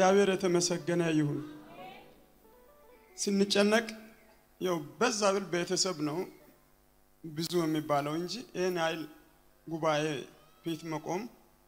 እግዚአብሔር የተመሰገነ ይሁን። ስንጨነቅ ያው በዛ ብል ቤተሰብ ነው ብዙ የሚባለው እንጂ ይህን ያህል ጉባኤ ፊት መቆም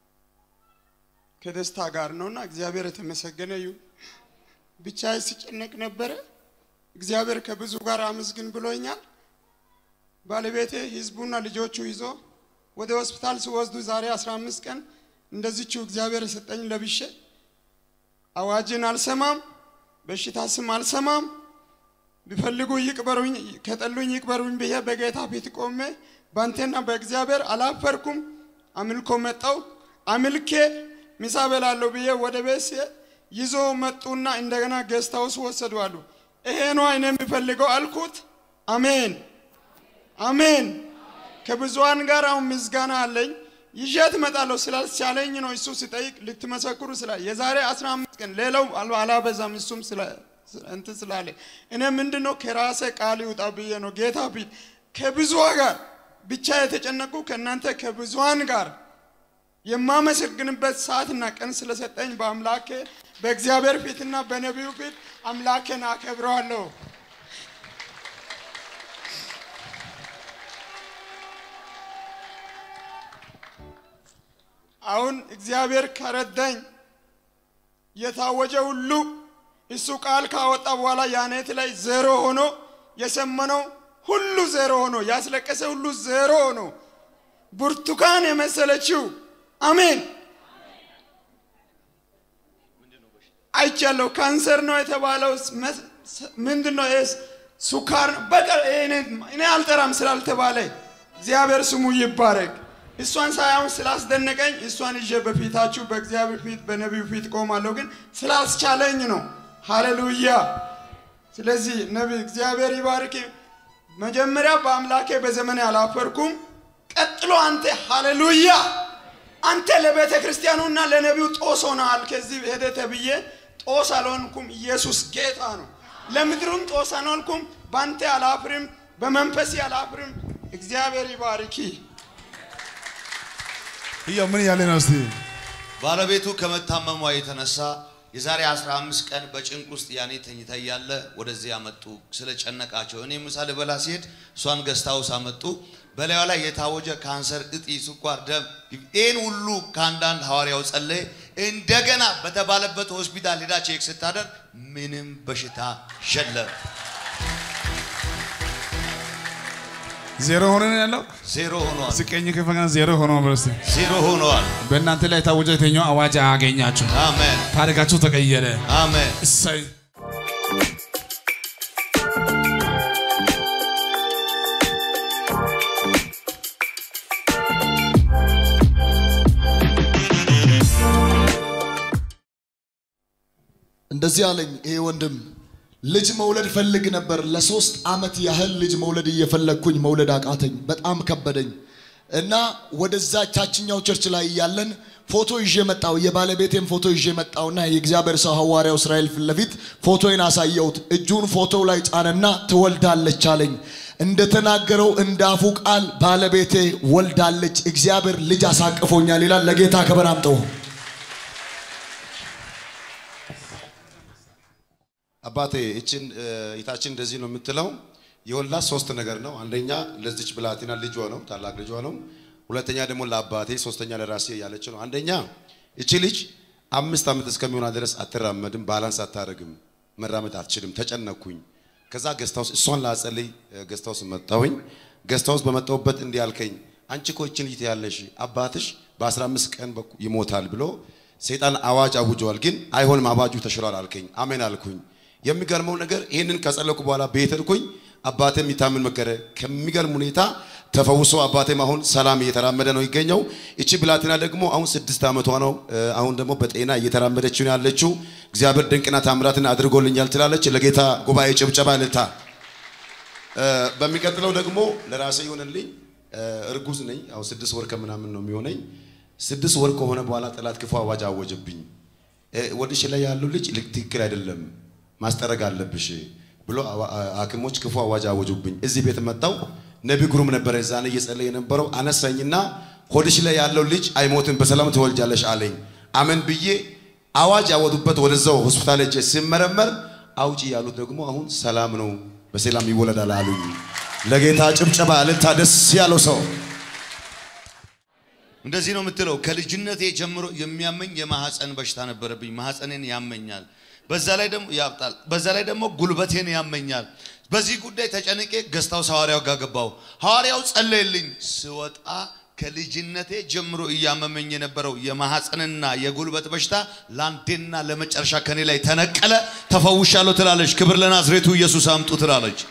ከደስታ ጋር ነውና እግዚአብሔር የተመሰገነ ይሁን። ብቻዬ ሲጨነቅ ነበረ። እግዚአብሔር ከብዙ ጋር አመስግን ብሎኛል። ባለቤቴ ህዝቡና ልጆቹ ይዞ ወደ ሆስፒታል ሲወስዱ ዛሬ 15 ቀን እንደዚችው እግዚአብሔር የሰጠኝ ለብሼ አዋጅን አልሰማም፣ በሽታ ስም አልሰማም። ቢፈልጉ ይቅበሩኝ፣ ከጠሉኝ ይቅበሩኝ ብዬ በጌታ ፊት ቆሜ ባንቴና በእግዚአብሔር አላፈርኩም። አምልኮ መጣው አምልኬ ምሳ በላለሁ ብዬ ወደ ቤት ሲሄድ ይዞ መጡና እንደገና ጌስት ሃውስ ወሰዱ አሉ። ይሄ ነው እኔ የሚፈልገው አልኩት። አሜን አሜን። ከብዙሃን ጋር አሁን ምስጋና አለኝ ይዤት እመጣለሁ ስላልቻለኝ ነው። እሱ ሲጠይቅ ልትመሰክሩ ስላ የዛሬ 15 ቀን ሌላው አላበዛም። እሱም እንትን ስላለ እኔ ምንድን ነው ከራሴ ቃል ይውጣ ብዬ ነው ጌታ ፊት ከብዙሃን ጋር ብቻ የተጨነቁ ከእናንተ ከብዙሃን ጋር የማመሰግንበት ሰዓትና ቀን ስለሰጠኝ በአምላኬ በእግዚአብሔር ፊትና በነቢዩ ፊት አምላኬን አከብረዋለሁ። አሁን እግዚአብሔር ከረዳኝ የታወጀ ሁሉ እሱ ቃል ካወጣ በኋላ ያኔት ላይ ዜሮ ሆኖ የሰመነው ሁሉ ዜሮ ሆኖ ያስለቀሰ ሁሉ ዜሮ ሆኖ ብርቱካን የመሰለችው አሜን አይቻለሁ። ካንሰር ነው የተባለው ምንድን ነው? ሱካር በቃ እኔ አልጠራም ስላልተባለ እግዚአብሔር ስሙ ይባረክ። እሷን ሳይሆን ስላስደነቀኝ እሷን ይዤ በፊታችሁ በእግዚአብሔር ፊት በነቢዩ ፊት ቆማለሁ፣ ግን ስላስቻለኝ ነው። ሃሌሉያ። ስለዚህ ነቢይ እግዚአብሔር ይባርክ። መጀመሪያ በአምላኬ በዘመኔ አላፈርኩም። ቀጥሎ አንተ ሃሌሉያ፣ አንተ ለቤተ ክርስቲያኑና ለነቢዩ ጦስ ሆነሃል። ከዚህ ሄደ ተብዬ ጦስ አልሆንኩም። ኢየሱስ ጌታ ነው። ለምድሩም ጦስ አልሆንኩም። በአንተ አላፍርም፣ በመንፈሴ አላፍርም። እግዚአብሔር ይባርኪ። እያው ምን ያለ ነው እስቲ ባለቤቱ ከመታመሟ የተነሳ የዛሬ 15 ቀን በጭንቅ ውስጥ ያኔ ተኝታ እያለ ወደዚህ ያመጡ ስለጨነቃቸው እኔ ምሳ ልበላ ሲሄድ እሷን ገስታውስ አመጡ። በላዩ ላይ የታወጀ ካንሰር፣ እጢ፣ ስኳር፣ ደም ይህን ሁሉ ከአንዳንድ ሐዋርያው ጸለየ። እንደገና በተባለበት ሆስፒታል ሄዳ ቼክ ስታደርግ ምንም በሽታ የለም። ዜሮ ሆኖ ነው ያለው። ዜሮ ሆኗል። ስቀኝ ከፈና ዜሮ ሆኖ በርስ ዜሮ ሆኗል። በእናንተ ላይ የታወጀ የተኛው አዋጅ አያገኛችሁ። አሜን ታሪካችሁ ተቀየረ። አሜን። እሰይ እንደዚህ አለኝ ይሄ ወንድም ልጅ መውለድ ፈልግ ነበር። ለሶስት አመት ያህል ልጅ መውለድ እየፈለግኩኝ መውለድ አቃተኝ፣ በጣም ከበደኝ እና ወደዛ ቻችኛው ቸርች ላይ እያለን ፎቶ ይዤ መጣው። የባለቤቴን ፎቶ ይዤ መጣውና የእግዚአብሔር ሰው ሐዋርያው እስራኤል ፊት ለፊት ፎቶዬን አሳየሁት። እጁን ፎቶው ላይ ጫነና ትወልዳለች አለኝ። እንደተናገረው እንዳፉ ቃል ባለቤቴ ወልዳለች። እግዚአብሔር ልጅ አሳቅፎኛል ይላል። ለጌታ ክብር አምጠው። አባቴ እችን እህታችን እንደዚህ ነው የምትለው። የወላት ሶስት ነገር ነው። አንደኛ ለዚች ብላቴና ልጇ ነው፣ ታላቅ ልጇ ነው። ሁለተኛ ደግሞ ለአባቴ፣ ሶስተኛ ለራሴ ያለች ነው። አንደኛ እቺ ልጅ አምስት ዓመት እስከሚሆና ድረስ አትራመድም፣ ባላንስ አታደርግም፣ መራመድ አትችልም። ተጨነኩኝ። ከዛ ገስታውስ እሷን ላጸልይ ገስታውስ መጣሁኝ። ገስታውስ በመጣሁበት እንዲህ አልከኝ፣ አንቺ እኮ እችን ልጅ ያለሽ አባትሽ በ15 ቀን ይሞታል ብሎ ሰይጣን አዋጅ አውጀዋል፣ ግን አይሆንም አዋጁ ተሽሯል አልከኝ። አሜን አልኩኝ። የሚገርመው ነገር ይህንን ከጸለኩ በኋላ ቤት ሄድኩኝ። አባቴም የሚታምን መከረ። ከሚገርም ሁኔታ ተፈውሶ አባቴም አሁን ሰላም እየተራመደ ነው ይገኘው። እቺ ብላቴና ደግሞ አሁን ስድስት ዓመቷ ነው። አሁን ደግሞ በጤና እየተራመደች ነው ያለችው። እግዚአብሔር ድንቅና ታምራትን አድርጎልኛል ትላለች። ለጌታ ጉባኤ ጭብጨባ ልታ። በሚቀጥለው ደግሞ ለራሴ ይሆንልኝ። እርጉዝ ነኝ። አሁን ስድስት ወር ከምናምን ነው የሚሆነኝ። ስድስት ወር ከሆነ በኋላ ጠላት ክፉ አዋጅ አወጀብኝ። ወድሽ ላይ ያለው ልጅ ትክክል አይደለም ማስጠረግ አለብሽ ብሎ ሐኪሞች ክፉ አዋጅ አወጁብኝ። እዚህ ቤት መጣው። ነቢ ግሩም ነበረ እዛኔ እየጸለየ የነበረው አነሳኝና ሆድሽ ላይ ያለው ልጅ አይሞትም፣ በሰላም ትወልጃለሽ አለኝ። አመን ብዬ አዋጅ ያወጡበት ወደዛው ሆስፒታል ሄጄ ሲመረመር አውጪ ያሉት ደግሞ አሁን ሰላም ነው በሰላም ይወለዳል አሉኝ። ለጌታ ጭብጨባ እልልታ፣ ደስ ያለው ሰው እንደዚህ ነው የምትለው። ከልጅነቴ ጀምሮ የሚያመኝ የማህፀን በሽታ ነበረብኝ። ማህፀኔን ያመኛል፣ በዛ ላይ ደግሞ ያብጣል፣ በዛ ላይ ደግሞ ጉልበቴን ያመኛል። በዚህ ጉዳይ ተጨንቄ ገስታው ሐዋርያው ጋር ገባው። ሐዋርያው ጸለየልኝ። ስወጣ ከልጅነቴ ጀምሮ እያመመኝ የነበረው የማህፀንና የጉልበት በሽታ ለአንዴና ለመጨረሻ ከኔ ላይ ተነቀለ፣ ተፈውሻለሁ ትላለች። ክብር ለናዝሬቱ ኢየሱስ አምጡ ትላለች።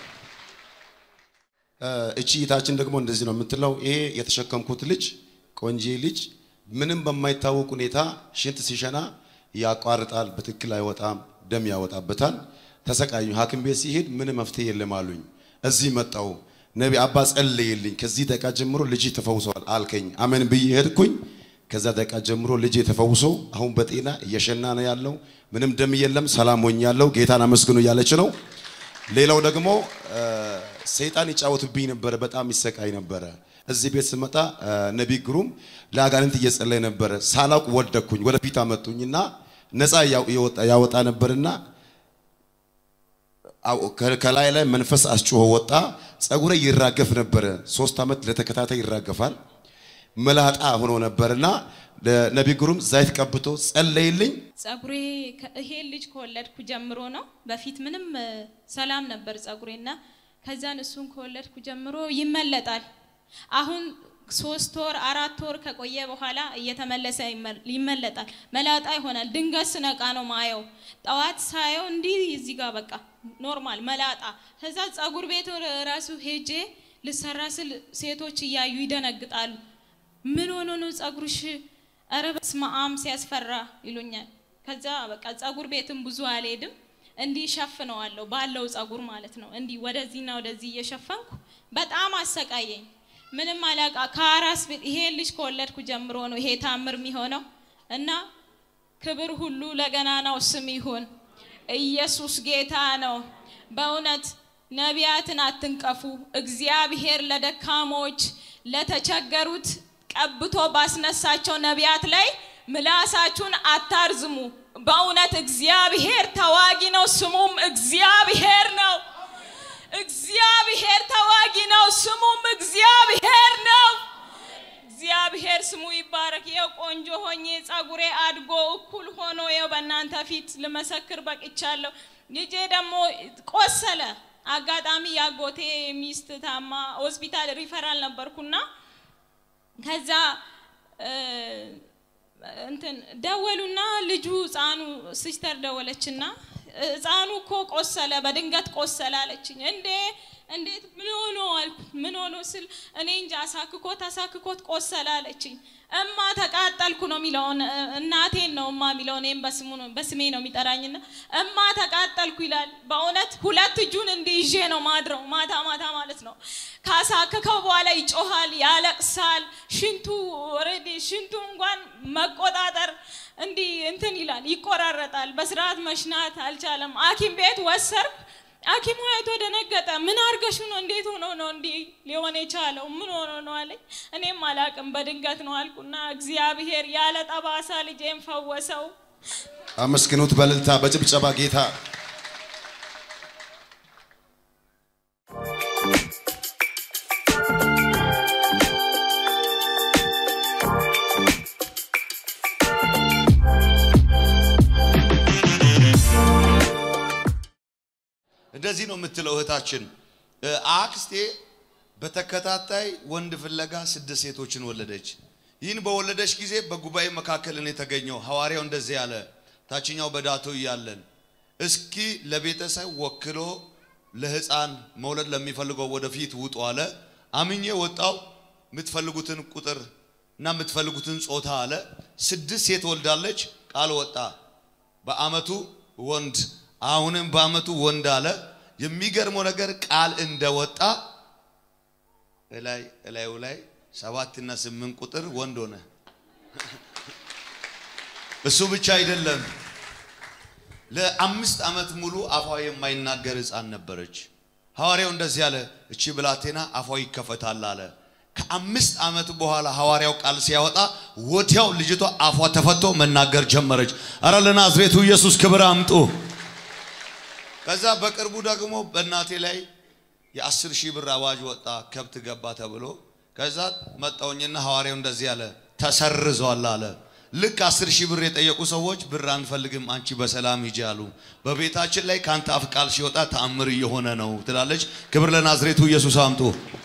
እቺ እህታችን ደግሞ እንደዚህ ነው የምትለው። ይሄ የተሸከምኩት ልጅ ቆንጆ ልጅ ምንም በማይታወቅ ሁኔታ ሽንት ሲሸና ያቋርጣል፣ በትክክል አይወጣም፣ ደም ያወጣበታል። ተሰቃዩ። ሐኪም ቤት ሲሄድ ምንም መፍትሄ የለም አሉኝ። እዚህ መጣው ነቢ አባ ጸለየልኝ። ከዚህ ደቂቃ ጀምሮ ልጅ ተፈውሰዋል አልከኝ። አሜን ብዬ ሄድኩኝ። ከዛ ደቂቃ ጀምሮ ልጅ ተፈውሶ አሁን በጤና እየሸና ነው ያለው። ምንም ደም የለም፣ ሰላም ሆኛለሁ። ጌታን አመስግኑ እያለች ነው። ሌላው ደግሞ ሰይጣን ይጫወትብኝ ነበረ፣ በጣም ይሰቃይ ነበረ። እዚህ ቤት ስመጣ ነቢይ ግሩም ለአጋንንት እየጸለየ ነበረ። ሳላውቅ ወደኩኝ። ወደፊት አመጡኝና ነፃ ያወጣ ነበርና ከላይ ላይ መንፈስ አስጮሆ ወጣ። ጸጉሬ ይራገፍ ነበረ። ሶስት ዓመት ለተከታታይ ይራገፋል። መላጣ ሆኖ ነበርና ነቢይ ግሩም ዘይት ቀብቶ ጸለይልኝ። ጸጉሬ ይሄ ልጅ ከወለድኩ ጀምሮ ነው። በፊት ምንም ሰላም ነበር ጸጉሬና ከዛን እሱን ከወለድኩ ጀምሮ ይመለጣል። አሁን ሶስት ወር አራት ወር ከቆየ በኋላ እየተመለሰ ይመለጣል። መላጣ ይሆናል። ድንገት ስነቃ ነው ማየው። ጠዋት ሳየው እንዲህ እዚህ ጋር በቃ ኖርማል መላጣ። ከዛ ጸጉር ቤት ራሱ ሄጄ ልሰራ ስል ሴቶች እያዩ ይደነግጣሉ። ምን ሆኖ ነው ጸጉርሽ? ኧረ በስመ አብ ሲያስፈራ ይሉኛል። ከዛ በቃ ጸጉር ቤትም ብዙ አልሄድም። እንዲህ ሸፍነዋለሁ ባለው ጸጉር ማለት ነው። እንዲህ ወደዚህና ወደዚህ እየሸፈንኩ በጣም አሰቃየኝ። ምንም አላቃ ከአራስ ቤት ይሄ ልጅ ከወለድኩ ጀምሮ ነው ይሄ ታምር የሚሆነው እና ክብር ሁሉ ለገናናው ስም ይሁን። ኢየሱስ ጌታ ነው። በእውነት ነቢያትን አትንቀፉ። እግዚአብሔር ለደካሞች ለተቸገሩት ቀብቶ ባስነሳቸው ነቢያት ላይ ምላሳችሁን አታርዝሙ። በእውነት እግዚአብሔር ተዋጊ ነው፣ ስሙም እግዚአብሔር ነው። እግዚአብሔር ተዋጊ ነው፣ ስሙም እግዚአብሔር ነው። እግዚአብሔር ስሙ ይባረክ። ይኸው ቆንጆ ሆኜ ጸጉሬ አድጎ እኩል ሆኖ ይኸው በእናንተ ፊት ልመሰክር በቅቻለሁ። ልጄ ደግሞ ቆሰለ። አጋጣሚ ያጎቴ ሚስት ታማ ሆስፒታል ሪፈራል ነበርኩና ከዛ እንትን ደወሉና ልጁ ህፃኑ ሲስተር ደወለችና ህፃኑ እኮ ቆሰለ፣ በድንገት ቆሰለ አለችኝ። እንዴ እንዴት ምን ሆኖ አልኩት። ምን ሆኖ ስል እኔ እንጃ አሳክኮት አሳክኮት ቆሰለ አለችኝ። እማ ተቃጠልኩ ነው የሚለውን እናቴን ነው እማ የሚለው እኔም በስሙ ነው በስሜ ነው የሚጠራኝና እማ ተቃጠልኩ ይላል። በእውነት ሁለት እጁን እንዲህ ይዤ ነው ማድረው ማታ ማታ ማለት ነው። ካሳከከው በኋላ ይጮሃል፣ ያለቅሳል። ሽንቱ ኦልሬዲ ሽንቱ እንኳን መቆጣጠር እንዲህ እንትን ይላል፣ ይቆራረጣል። በስርዓት መሽናት አልቻለም። ሐኪም ቤት ወሰርኩ። ሐኪሙ አይቶ ደነገጠ። ምን አርገሽ ነው? እንዴት ሆኖ ነው እንዲህ ሊሆን የቻለው? ምን ሆኖ ነው አለኝ። እኔም አላቅም በድንገት ነው አልኩና እግዚአብሔር ያለ ጠባሳ ልጄን ፈወሰው። አመስግኑት በእልልታ በጭብጨባ ጌታ እንደዚህ ነው የምትለው እህታችን። አክስቴ በተከታታይ ወንድ ፍለጋ ስድስት ሴቶችን ወለደች። ይህን በወለደች ጊዜ በጉባኤ መካከል እኔ ተገኘው። ሐዋርያው እንደዚህ ያለ ታችኛው በዳቶ እያለን እስኪ ለቤተሰብ ወክሎ ለህፃን መውለድ ለሚፈልገው ወደፊት ውጡ አለ። አምኜ ወጣው። የምትፈልጉትን ቁጥር እና የምትፈልጉትን ጾታ አለ። ስድስት ሴት ወልዳለች። ቃል ወጣ። በአመቱ ወንድ አሁንም በአመቱ ወንድ አለ። የሚገርመው ነገር ቃል እንደወጣ እላይ እላዩ ላይ ሰባት እና ስምንት ቁጥር ወንድ ሆነ። እሱ ብቻ አይደለም። ለአምስት ዓመት ሙሉ አፏ የማይናገር ህፃን ነበረች። ሐዋርያው እንደዚህ አለ፣ እቺ ብላቴና አፏ ይከፈታል አለ። ከአምስት ዓመት በኋላ ሐዋርያው ቃል ሲያወጣ ወዲያው ልጅቷ አፏ ተፈቶ መናገር ጀመረች። አረ ለናዝሬቱ ኢየሱስ ክብር አምጡ። ከዛ በቅርቡ ደግሞ በእናቴ ላይ የአስር ሺህ ብር አዋጅ ወጣ፣ ከብት ገባ ተብሎ ከዛ መጣውኝና ሐዋርያው እንደዚህ አለ፣ ተሰርዟል አለ። ልክ አስር ሺህ ብር የጠየቁ ሰዎች ብር አንፈልግም፣ አንቺ በሰላም ሂጂ አሉ። በቤታችን ላይ ከአንተ አፍ ቃል ሲወጣ ተአምር እየሆነ ነው ትላለች። ክብር ለናዝሬቱ ኢየሱስ አምጡ።